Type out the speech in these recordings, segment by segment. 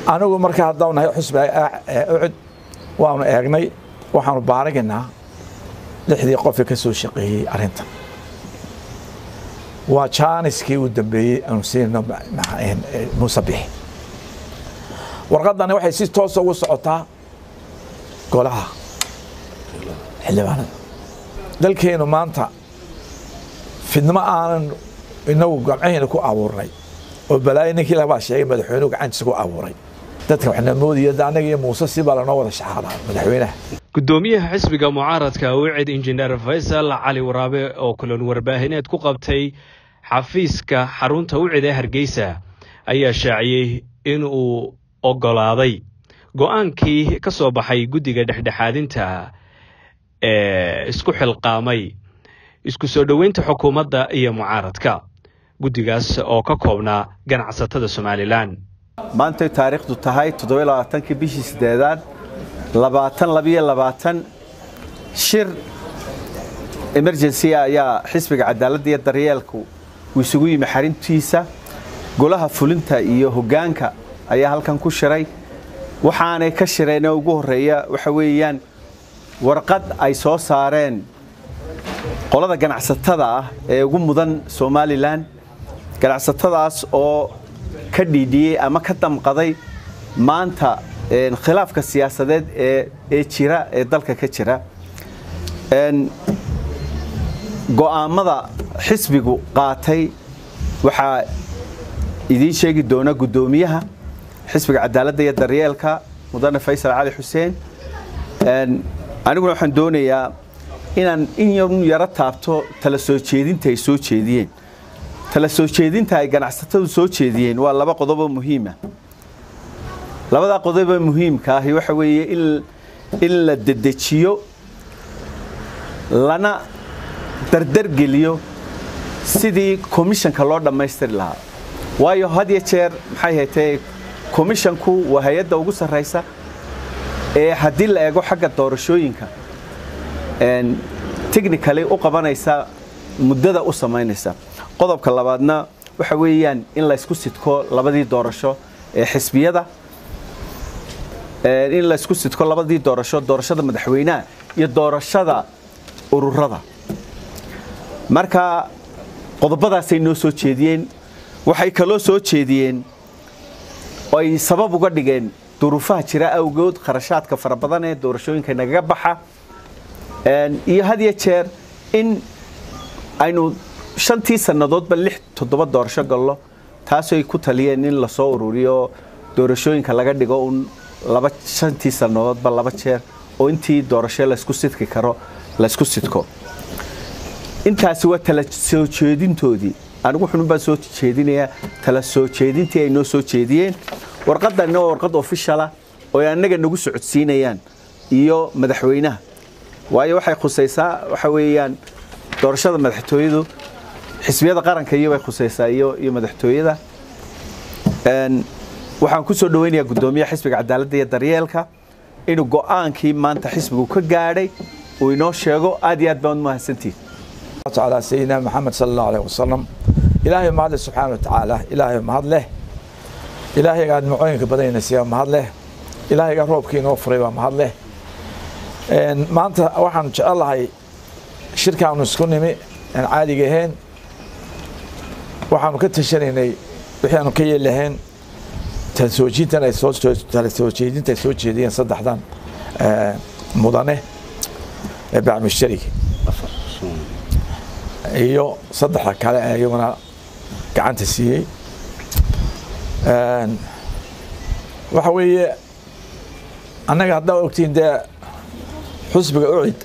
anigu marka haddaan nahay xusbiga ucud waanu eegnay waxaanu baaraginaa lixdii qofee ka soo shaqeeyey arrintan waa jaaniskii uu dambeeyey aanu siinayno muuse bixi warqaddani waxay si toosa ugu socotaa golaha xildhibaanada dalkeenu maanta fidnimo aanan inagu gamcahayna ku abuurnay oo balaayo ninkii labaa sheegay madaxweynuhu gacantiisa ku abuuray dadka waxna moodaya anaga iyo muuse sibaa lanoo wada shaxaadaa madaxweynaha gudoomiyaha xisbiga mucaaradka wicid injineer faysal cali waraabe oo kulan warbaahineed ku qabtay xafiiska xarunta wicid ee hargeysa ayaa shaaciyey in uu oggolaaday go-aankii ka soo baxay guddiga dhexdhexaadinta ee isku xilqaamay isku soo dhoweynta xukuumadda iyo mucaaradka guddigaas oo ka koobnaa ganacsatada somalilan maantay taariikhdu tahay toddobaaaankii bishii sideedaad labaatan labiyo labaatan shir emergency ayaa xisbiga cadaaladda iyo daryeelku uu isugu yimi xarintiisa golaha fulinta iyo hoggaanka ayaa halkan ku shiray waxaanay ka shireenee ugu horreeya waxa weeyaan warqad ay soo saareen qolada ganacsatada ah ee ugu mudan somalilan ganacsatadaas oo ka dhiidhiyey ama ka damqaday maanta khilaafka siyaasadeed ee jira ee dalka ka jira go'aammada xisbigu qaatay waxaa idiin sheegi doona guddoomiyaha xisbiga cadaaladda iyo daryeelka mudane faysal cali xuseen aniguna waxaan doonayaa inaan in yaro taabto tala soo jeedinta ay soo jeediyeen tala soo jeedinta ay ganacsatadu soo jeediyeen waa laba qodoboo muhiima labadaa qodobee muhiimka ahi waxa weeye in la dedejiyo lana dardargeliyo sidii komishanka loo dhammaystiri lahaa waayo had yo jeer maxay haytee komishanku waa hay-adda ugu sarraysa ee haddii la eego xagga doorashooyinka technically u qabanaysa muddada u samaynaysa qodobka labaadna waxa weeyaan in laysku sidko labadii doorasho ee xisbiyada in laysku sidko labadii doorasho doorashada madaxweynaha iyo doorashada ururada marka qodobadaasay noo soo jeediyeen waxay kaloo soo jeediyeen ay sabab uga dhigeen duruufaha jira awgood kharashaadka fara badan ee doorashooyinka nagaga baxa iyo had yo jeer in aynu shantii sannadoodba lix toddoba doorasho gallo taasooy ku taliyeen in lasoo ururiyo doorashooyinka laga dhigo un laba shantii sannadoodba laba jeer oo intii doorasho laysku sidki karo laysku sidko intaasi waa tala soo jeedintoodii anigu xunun baan soo jeedinayaa tala soo jeedintii ay noo soo jeediyeen warqadanna waa warqad ofishala oo ay annaga nagu socodsiinayaan iyo madaxweynaha waayo waxay khusaysaa waxa weeyaan doorashada madaxtooyadu xisbiyada qaranka iyo bay khusaysaa iyo iyo madaxtooyada waxaan ku soo dhaweynayaa guddoomiyaha xisbiga cadaaladda iyo daryeelka inuu go'aankii maanta xisbigu ka gaadhay uu inoo sheego aad iyo aad baan mahadsantihin على سيدنا محمد صلى الله عليه وسلم إلهي ما سبحانه وتعالى إلهي ما له إلهي قاعد معينك بدينا سيا ما له إلهي قاعد روبكي نوفري ما له ما أنت واحد إن شاء الله هاي شركة ونسكن مي يعني عادي جهين waxaanu ka tashanaynay waxaanu ka yeelahayn tansoojiintan ay soo tansoojeedinta ay soo jeediyeen saddexdan mudane ee bacmushtarigi iyo saddexda kale ee iyaguna gacanta siiyey waxa weeye annaga haddaa ogtiin dee xusbiga ucid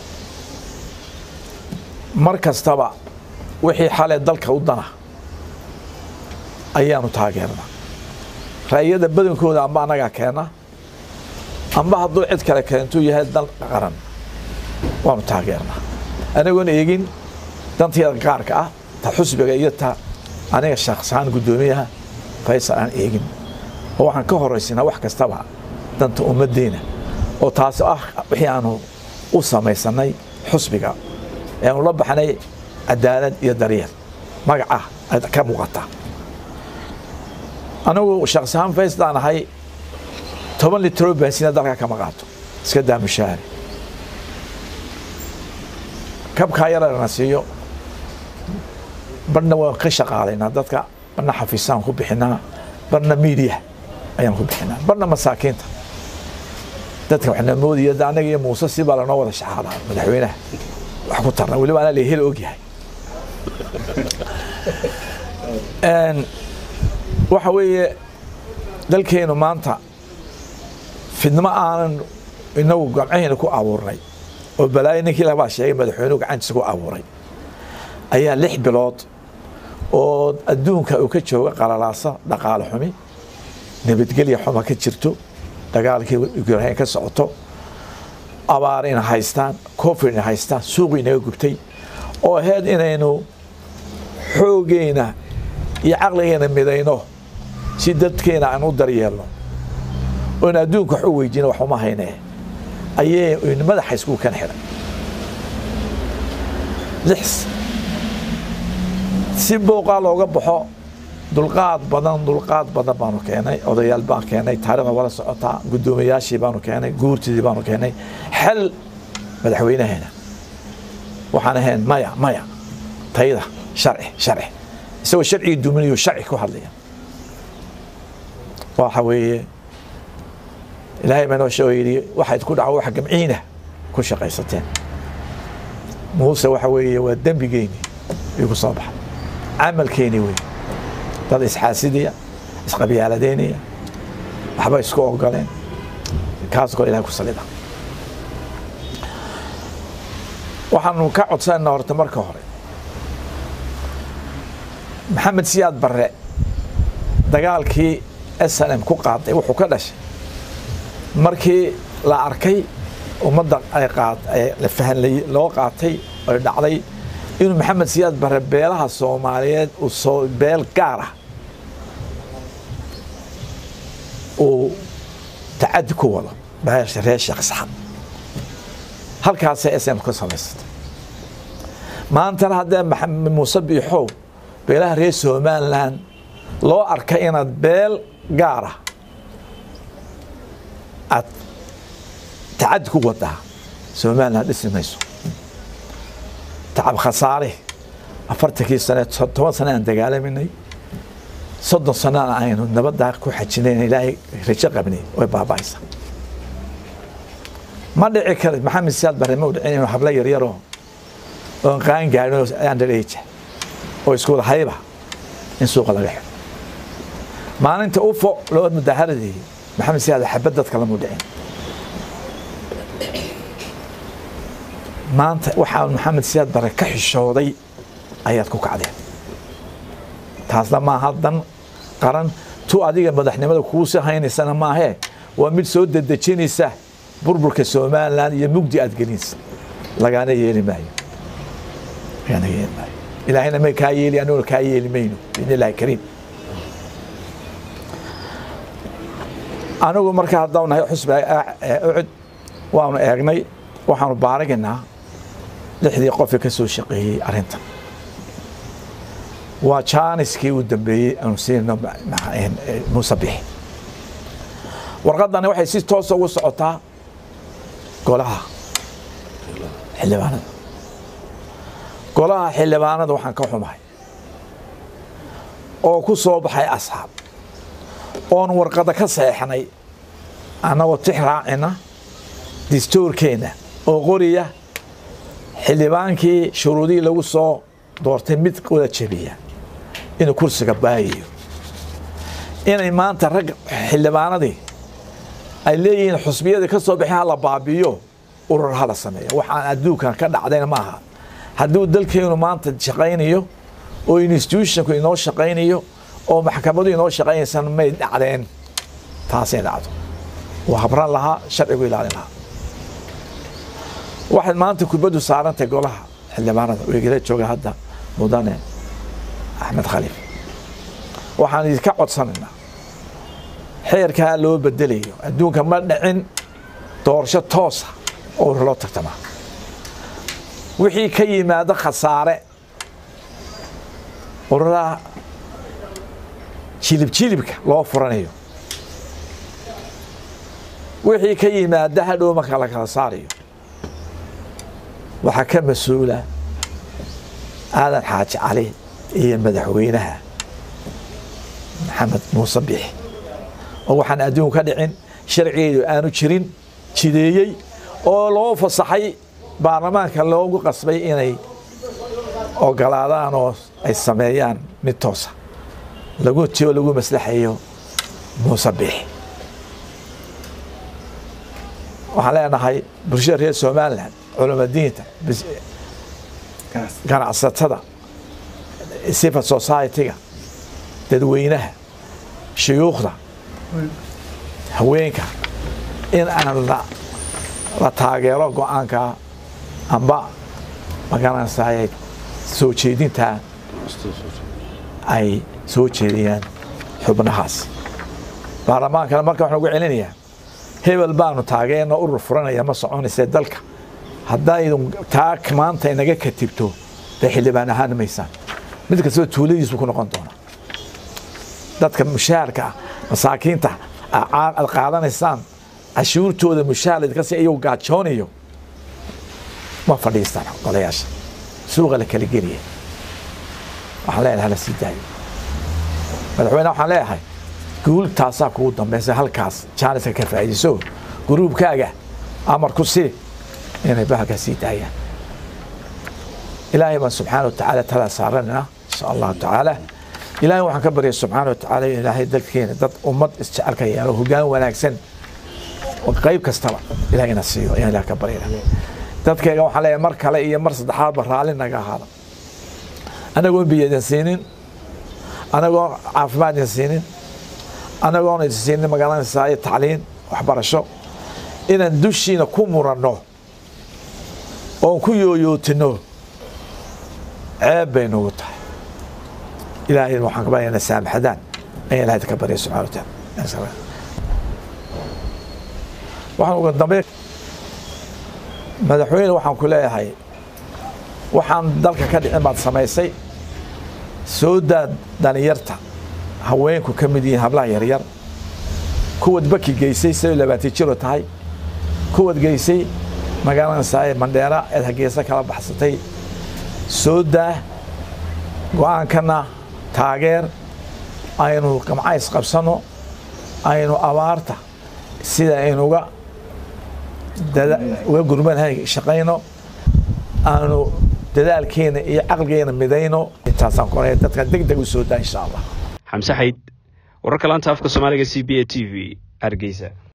mar kastaba wixii xalay dalka u dana ayaanu taageernaa ra'yada badankooda amba annagaa keena amba hadduu cid kale keentuu yahay dal qaran waanu taageernaa anagoon eegin danteeda gaarka ah ta xusbiga iyo ta aniga shakhsahaan guddoomiyaha faysal aan eegin oo waxaan ka horaysinaa wax kastaba danta ummaddeena oo taasi ah wixii aanu u samaysanay xusbiga ee aanu la baxnay cadaalad iyo daryeel magaca ka muuqata anigu shakhsahaan fayslaan ahay toban litroo baansiina dalka kama qaato iska daa mushaahare kabkaa yarana siiyo barna waan ka shaqaalaynaa dadka barna xafiisaan ku bixinaa barna miidiya ayaan ku bixinaa barna masaakiinta dadka waxna moodaya anaga iyo muuse si baa lanoo wada shaqaalaa madaxweynaha wax ku tarna weliba anaa lahel ogyahay waxa weeye dalkeenu maanta fidnimo aanan inagu gamcahayna ku abuurnay oo balaayo ninkii labaa sheegay madaxweynuhu gacantiisa ku abuuray ayaa lix bilood oo adduunka uu ka jooga qalalaasa dhaqaale xumi nabadgelya xuma ka jirto dagaalkii ukrain ka socoto abaar ina haystaan covid ina haystaan suuqii inaga gubtay oo ahayd inaynu xooggeena iyo caqligeena midayno si dadkeena aan u daryeelno oon adduunka wax u weydiino wax uma hayne ayay madaxa isku kan xidhay lix si booqaa looga baxo dulqaad badan dulqaad badan baanu keenay odayaal baan keenay taarikhda wala socotaa guddoomiyaashii baanu keenay guurtidii baanu keenay xel madaxweynaheena waxaan ahayn maya maya tayda sharci sharci isagoo sharcigii duminayo sharci ku hadlaya waxa weeye ilaahay baa noo sheego yidhi waxayd ku dhaco wax gamciina ku shaqaysateen muuse waxa weeye waa dembigeeni igu soo baxay camalkeeni wey dad isxaasidiya isqabyaaladeynaya waxba isku ogoleen kaas koo ilahay ku salida waxaanu ka codsanayna horta marka hore maxamed siyaad barre dagaalkii s n m ku qaaday wuxuu ka dhashay markii la arkay ummadda ay qaad la fahanlay loo qaatay ay dhacday inuu maxamed siyaad barre beelaha soomaaliyeed uu soo beel gaar ah uu tacadi ku wado beesha reer sheekh isxaq halkaasay s m ka samaysatay maantana haddee maxamed muuse biixow beelaha reer somalilan loo arkay inaad beel gaar ah aad tacadi ku wadaa somalilan dhisi mayso tacab khasaare afartankii sane toban sane aan dagaalaminay soddon sanana aynu nabaddaa ku xajinayn ilaahay rajo qabnay way baaba'aysa ma dhici kara maxamed siyaad barre ma u dhicin inuu hablo yaryaroo oon qaan gaadhin oo underage oo isku wada hayba in suuqa laga xiro maalinta ufo loo mudaharadeeyey maxamed siyaad xabad dadka lamu dhicin maanta waxaa maxamed siyaad bare ka xishooday ayaad ku kacdeen taasna maaha dan qaran tu adiga madaxnimada kuusi haynaysana maahee waa mid soo dedejinaysa burburka somalilan iyo mugdi aad gelinaysa lagaana yeeli maayo lagaana yeeli maayo ilaahayna may kaa yeeli anuguna kaa yeeli mayno biidni illahi kariim anigu marka haddau nahay xusbi ucud waanu eegnay waxaanu baaraginaa lixdii qofii ka soo shaqeeyey arrintan waa jaaniskii uu dambeeyey aanu siinayno muuse bixi warqaddani waxay si toosa ugu socotaa golaha xildhibaanada golaha xildhibaanada waxaan ka xumahay oo ku soo baxay asxaab oon warqadda ka seexnay annagoo tix raacina distoorkeenna oo qoriya xildhibaankii shuruudihii lagu soo doortay mid wada jebiya inuu kursiga baayayo inay maanta rag xildhibaanadii ay leeyihiin xusbiyadii ka soo baxay hala baabiyo urur hala sameeya waxaan adduunkan ka dhacdayna maaha hadduu dalkeenu maanta shaqaynayo oo institutionku inoo shaqaynayo oo maxkamadu inoo shaqaynaysan may dhacdeen taasay dhacdo waa habran lahaa sharcigu ilaalin lahaa waxaad maanta kubaddu saarantay golaha xildhibaanada weegala jooga hadda mudane axmed khaliif waxaan idinka codsanaynaa xeerkaa loo bedelayo adduunka ma dhicin doorasho toosa oo loo tartamaa wixii ka yimaado khasaare ururaha jilib jilibka loo furanayo wixii ka yimaada hadhow marka la kala saarayo waxaa ka mas-uula aadan xaaji cali iyo madaxweynaha maxamed muuse bixi oo waxaan adduunku ka dhicin sharcigeedu aanu jirin jideeyey oo loo fasaxay baarlamaanka loogu qasbay inay ogolaadaan oo ay sameeyaan mid toosa lagu tiyo lagu maslaxayo muuse bixi waxaan leenahay bulshada reer somalilan culamadiinta ganacsatada civil society-ga dadweynaha shuyuukhda haweenka in aan la taageero go-aanka amba magaranaysaay soo jeedintaa ay soo jeediyaan xubnahaas baarlamaankana marka waxaan ugu celinayaa hebel baanu taageerna urur furanaya ma soconaysa dalka haddaydun taa maanta inaga katibto bay xildhibaan ahaan maysaan mid kastaba tuuladiisu ku noqon doona dadka mushaharka masaakiinta aad qaadanaysaan cashuurtooda mushaar idinkas iyagu gaajoonayo ma fadhiistaan golayaasha suuqa la kala geliya waxaan leenahay hala sii daayo madaxweyne waxaan leeyahay guul taasaa kugu dambaysa halkaas jaaniska ka faa'iidayso gruubkaaga amar ku sii inay bahalkaa sii daayaan ilaahay baan subxaana wa tacaala talaa saaranayna insha allahu tacaala ilaahay waxaan ka baryay subxaana wa tacaala in ilaahay dalkeena dad ummad isjecelka yeelo hoggaan wanaagsan qayb kastaba ilahay ina siiyo ayaan ilaah ka baryana dadkayga waxaan leeyahay mar kale iyo mar saddexaadba raalli naga ahaada anagoon biyadan siinin anagoon caafimaad idin siinin anagoon idin siinin magaalanaysaa tacliin waxbarasho inaan dushiina ku muranno oon ku yooyootino ceeb bay nagu tahay ilaahay waxaan ka baryana saamaxadaan ayaan ilahay ka baryay subxana wa taala waxaan uga dambe madaxweyne waxaan ku leeyahay waxaan dalka ka dhicin baad samaysay soo daad dhalinyarta haweenku ka mid yihiin hablaha yaryar kuwad baki geysay sidoo labaatan jiro tahay kuwad geysay magaalanaysaa mandheera eed hageesa kala baxsatay soo daa go-aankana taageer aynu gamcays qabsanno aynu abaarta sida aynuga uga gurmanahay shaqayno aanu dadaalkeena iyo caqligeena midayno intaasaan ku dadka deg deg u soo daa insha allah xamse xayd wararka laanta afka soomaaliga c b a t v hargeysa